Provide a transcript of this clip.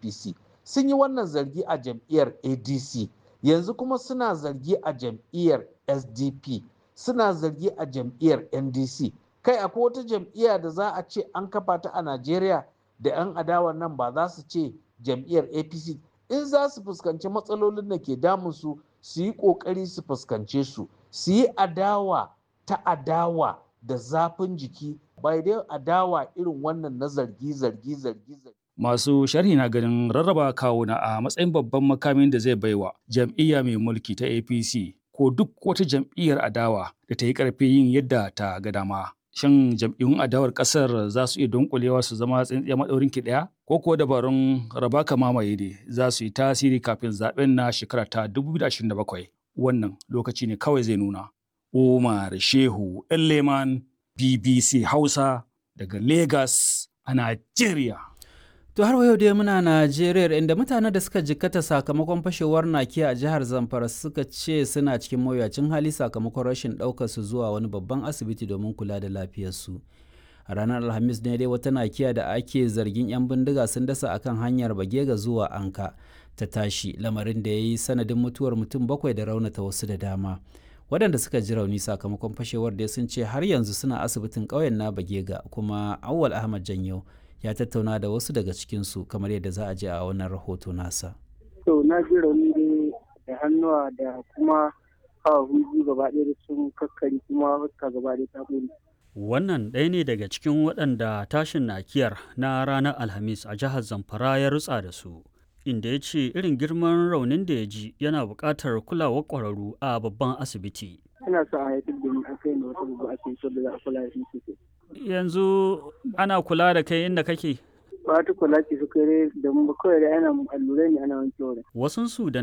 apc sun yi wannan zargi a jam'iyyar adc yanzu kuma suna zargi a jam'iyyar sdp suna zargi a jam'iyyar ndc kai akwai wata jam'iyya da za a ce an kafa ta a najeriya da 'yan adawan nan ba za su ce jam'iyyar apc in za su fuskanci matsalolin da ke damunsu su yi ƙoƙari su fuskance su su yi adawa ta adawa da zafin jiki bai dai adawa irin wannan na zargi zargi zargi zargi Masu sharhi na ganin rarraba kawuna a matsayin babban makamin da zai baiwa jam'iyya mai mulki ta APC ko duk wata jam'iyyar adawa da ta yi ƙarfi yin yadda ta ga dama. Shin jam'iyyun adawar ƙasar za su iya dunkulewa su zama tsintsiya maɗaurin ki ɗaya? Ko kuwa dabarun raba ka mamaye ne za su yi tasiri kafin zaɓen na shekara ta 2027? Wannan lokaci ne kawai zai nuna. Umar Shehu Leman BBC Hausa daga Lagos a Najeriya. To har yau dai muna Najeriya inda mutanen da suka jikkata sakamakon fashewar nakiya a jihar Zamfara suka ce suna cikin mawuyacin hali sakamakon rashin ɗaukar su zuwa wani babban asibiti domin kula da lafiyarsu. A ranar Alhamis ne dai wata nakiya da ake zargin 'yan bindiga sun dasa akan hanyar Bagega zuwa Anka ta tashi lamarin da ya yi sanadin mutuwar mutum bakwai da raunata wasu da dama. Waɗanda suka ji rauni sakamakon fashewar dai sun ce har yanzu suna asibitin ƙauyen na Bagega kuma Awwal Ahmad Janyo ya tattauna da wasu daga cikinsu kamar yadda za a je a wannan rahoto nasa. To na ji rauni dai da hannuwa da kuma kawo biyu gaba ɗaya da sun kakkari kuma fuska gaba ɗaya ta ɓule. Wannan ɗaya ne daga cikin waɗanda tashin nakiyar na ranar Alhamis a jihar Zamfara ya rutsa da su. Inda ya ce irin girman raunin da ya ji yana buƙatar kulawar ƙwararru a babban asibiti. Ina sa a haifar da ni a kai ne wata babban asibiti da za a kula da shi sosai. yanzu ana kula da kai inda kake ba ta kula ce su kai da mu kawai da ana allurai ne ana wanke wurin wasunsu da